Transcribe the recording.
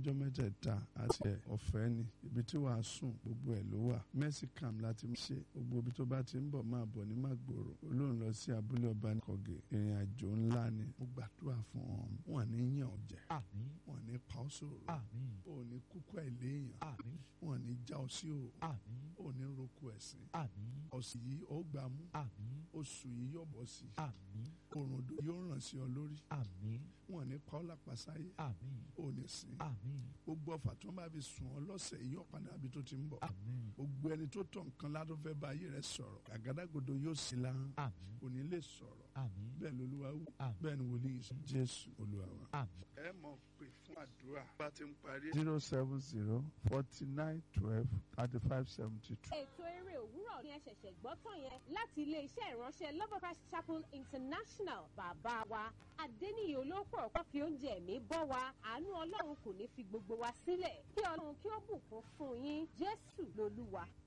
ọjọ́ mẹ́tẹ̀ẹ̀ta àti ẹ̀ ọ̀fẹ́ ni ibi tí wàá sùn gbogbo ẹ̀ ló wà mercy camp láti ṣe gbogbo ibi tó bá ti ń bọ̀ máa bọ̀ ní Màgbòrò olóhùn lọ sí abúlé ọba kọ̀gẹ̀ ìrìn àjò ńlá ni mo gbàdúrà fún ọ wọn ní yàn ọ́ jẹ àmín wọn ní pa ọ́ sòrò àmín ò ní kúkú àìléèyàn àmín wọn ní já ọ sí o àmín ò ní roko ẹ̀sìn àmín ọ̀sìn yìí ó gbà mú àmín oṣù yìí yóò bọ̀ sí àmín òrùn dò yóò ràn sí ọ lórí àmín wọn ní pa ọ́ lápasáyé àmín ò ní sìn àmín gbogbo ọfà tó ń bá fi sùn ọ lọ́sẹ̀ yìí yóò padà bí tó ti ń bọ̀ àmín gbogbo ẹni tó tọ̀ nǹkan ládùn fẹ́ bá ayé rẹ sọ̀rọ̀ àgádágodo yóò sí láhàn àmín kò ní lè sọ̀rọ̀ àmín bẹ́ẹ̀ lolúwa wù Àmín. bẹ́ẹ̀ ni wòlíì sọ jésù olúwa wa. àmín. ẹ mọ̀ pé fún àdúrà bá ti ń parí. zero seven zero forty nine twelve thirty five seventy two. ètò eré òwúrọ̀ ni ẹ ṣẹ̀ṣẹ̀ gbọ́ tán yẹn láti iléeṣẹ́ ìránṣẹ́ Love of Christ Chapel International bàbá wa Adéníyì olóòpọ̀ ọ̀pọ̀ fi oúnjẹ ẹ̀mí bọ́ wa àánú Ọlọ́run kò ní fi gbogbo wa sílẹ̀ kí Ọlọ́run kí ó bùkún fún yín Jésù lolúwa